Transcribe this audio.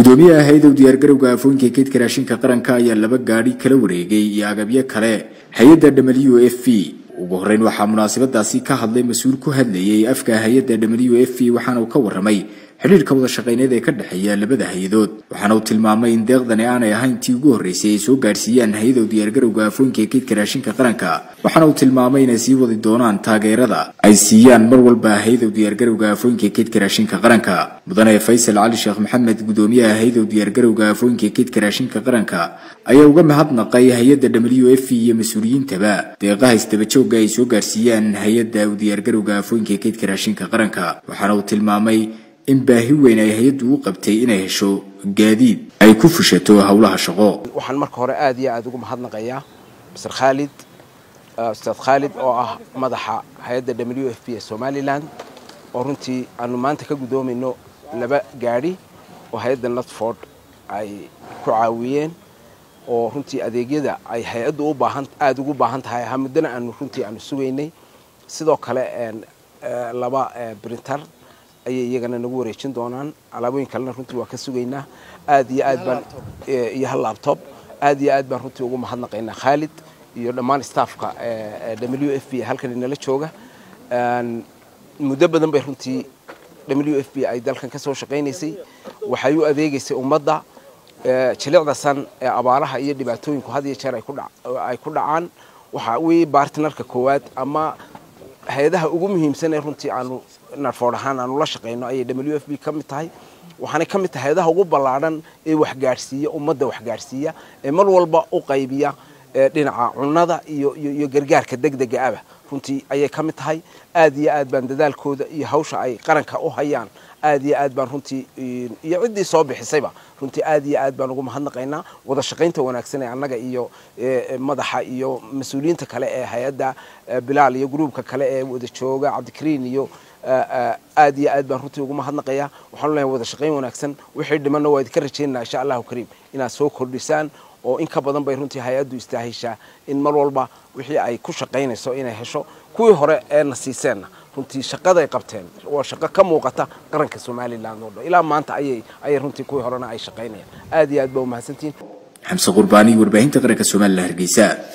gudoomiyaha hay-adow diyaargarowga aafooyinka keydka raashinka qaranka ayaa laba gaadhi kala wareegay iyo agabyo kale hay-adda w f v ugu horreyn waxaa munaasabadaasi ka hadlay mas-uul ku hadlayay afka hay-adda w f v waxaana uu ka warramay xidhiirka wada shaqayneed ee ka dhexeeya labada hay-adood waxaana uu tilmaamay in deeqdani aanay ahayn tii ugu horreysay ay soo gaadhsiiyaan hay-adow diyaargarowga aafooyinka ee keydka raashinka qaranka waxaana uu tilmaamay inay sii wadi doonaan taageerada ay siiyaan mar walba hay-adow diyaargarowga aafooyinka ee keydka raashinka qaranka mudane faysal cali sheekh maxamed gudoomiyaha hay-adow diyaargarowga aafooyinka ee keydka raashinka qaranka ayaa uga mahadnaqay hay-adda w f iyo mas-uuliyiintaba deeqaha isdabajooga ay soo gaadhsiiyaan hay-adda diyaargarowga aafooyinka ee keydka raashinka qaranka waxaana uu tilmaamay in baahi weyn ay hay-addu u qabtay inay hesho gaadiid ay ku fushato howlaha shaqo waxaan marka hore aad iyo aad ugu mahadnaqayaa mr khaalid ustaad khaalid oo ah madaxa hay-adda w f b ee somalilan oo runtii aanu maanta ka guddoomayno laba gaadhi oo hay-adda notford ay ku caawiyeen oo runtii adeegyada ay hay-addu u baahan aada ugu baahan tahay ahaa muddana aanu runtii aanu sugaynay sidoo kale laba brinter ayay iyagana nagu wareejin doonaan alaabooyin kalena runtii waa ka sugaynaa aad iyo aad baan iyo hal labtob aad iyo aad baan runtii ugu mahadnaqaynaa khaalid iyo dhammaan staffka w f b halkan inala jooga muddo badan bay runtii w f b ay dalkan ka soo shaqaynaysay waxay u adeegaysay ummadda jilicda san ee abaaraha iyo dhibaatooyinku had iyo jeer ay ku dhacaan waxa weye bartnarka koowaad ama hay-adaha ugu muhiimsan ee runtii aanu narfood ahaan aanu la shaqayno ayay w f b ka mid tahay waxaanay ka mid tahay hay-adaha ugu ballaadhan ee waxgaadhsiiya ummadda waxgaadhsiiya ee mar walba u qaybiya dhinaca cunnada iyo iyo gargaarka degdega aba runtii ayay ka mid tahay aad iyo aad baan dadaalkooda iyo hawsha ay qaranka u hayaan aad iyo aad baan runtii iyo ciddii soo bixisayba runtii aad iyo aad baan ugu mahadnaqaynaa wada shaqaynta wanaagsan ee annaga iyo madaxa iyo mas-uuliyiinta kale ee hay-adda bilaal iyo gruubka kale ee wada jooga cabdikariin iyo aad iyo aad baan runtii ugu mahadnaqayaa waxaanu leeyahay wada shaqayn wanaagsan wixii dhimanna waa idinka rajaynaa insha allahu kariim inaad soo kordhisaan oo in ka badan bay runtii hay-addu istaahishaa in mar walba wixii ay ku shaqaynayso inay hesho kuwii hore eena siiseenna runtii shaqaday qabteen waa shaqo ka muuqata qaranka somalilan oo dhan ilaa maanta ayay ayay runtii kuwii horena ay shaqaynayaan aad iyo aad baa umahadsantihiin xamse qurbaani warbaahinta qaranka somalilan hargeysa